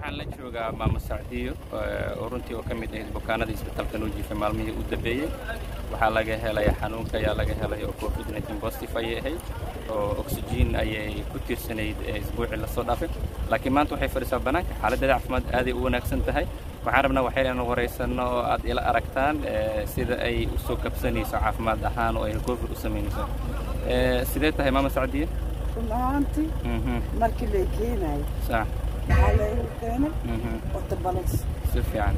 waxaan la joogaa maamo sacdiyo oo runtii oo ka mid ahayd bukaanada isbitaalka noo jiifay maalmihii u dambeeyey waxaa laga helay xanuunka ayaa laga helay oo covid nineteen positive ayay ahayd oo oxygen ayay ku tiirsanayd isbuucii lasoo dhaafay laakiin maanta waxay fadhisaa bannaanka xaaladdeeda caafimaad aaday u wanaagsan tahay waxaan rabnaa waxay inaan waraysanno oo aad ila aragtaan sida ay u soo kabsanayso caafimaad ahaan oo ay recovery u samaynayso sidee tahay maama sacdiyo run ahaantii markii lay keenayo sax waxaa laygu keenay otobalos si fiican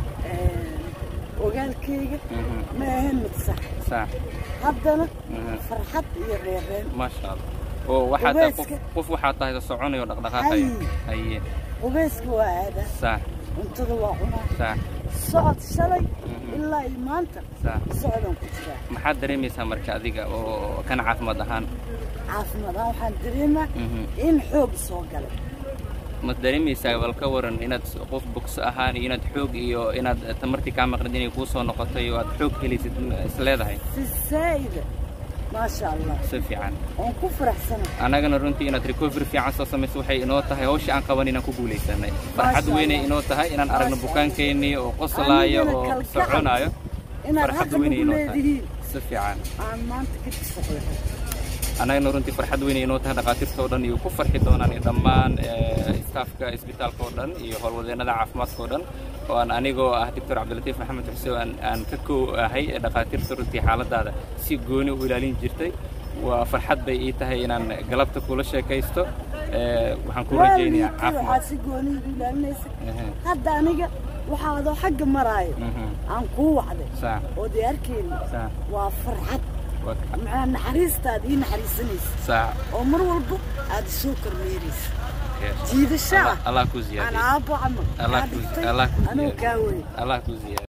ogaalkayga ma ahan mid sax sax haddana farxad iyo reereen maasha allah oo waxaa tahay qof Qubayska. qof waxaa tahay soconayo dhaqdhaqaaqayo haye qubayska waa aadaa sax cuntada waa cunaa sax socod shalay Mhm. ilaa iyo maanta sax socodaan ku jiraa maxaad dareemaysaa marka adiga oo kana caafimaad ahaan caafimaad ahaan waxaan dareemaa Mhm. in xoog soo galay ma dareemaysaa bal ka waran inaad qof bogso ahaan iyo inaad xoog iyo inaad tamartii kaa maqnid inay kuu soo noqotay oo aad xoog helaysid is leedahay si saa'ida maasha allah si fiican waan ku faraxsanahay annagana runtii inaad recovery fiican soo samayso waxay inoo tahay hawsha aan qaban inaan ku guulaysanay farxad Maasha weynay Allah. inoo tahay inaan aragno Maasha bukaankeennii oo qoslaayo Anigana oo kalgacal soconayo inaad farxad xaqa weynay nagu inoo tahay leedihiin si fiican aan maanta ka tisaxlahay annagana runtii farxad weynay inoo tahay dhakhaatiirta oo dhan iyo ku farxi doonaan iyo dhammaan eh, staafka isbitaalka oo dhan iyo howlwadeennada caafimaadka oo dhan oo aan anigoo ah doctor cabdilatiif maxamed xuseen aan, aan ka koo ahay ee dhakhaatiirta runtii xaaladaada si gooni u ilaalin jirtay waa farxad bay ii tahay inaan galabta kula sheekaysto eh, waxaan ku rajaynayaa waalidkii caafimaad waxaad si gooniga ilaalinaysa Ehe, hadda aniga waxaa adoo xagga maraayo mhm, aan kuu wacday sax oo diyaarkeeni sax waa farxad waa ka- maxaa naxariistaad ii naxariisanaysa sax oo mar walba aad isoo kormeeraysa yes. jiidasho ah Allah- allah ku aan ziyaadiyo aabbo camal Allah kaa ku- dhigtay Allah ku anuu ziyaadiyo. kaa weyn allah ku ziyaadiyo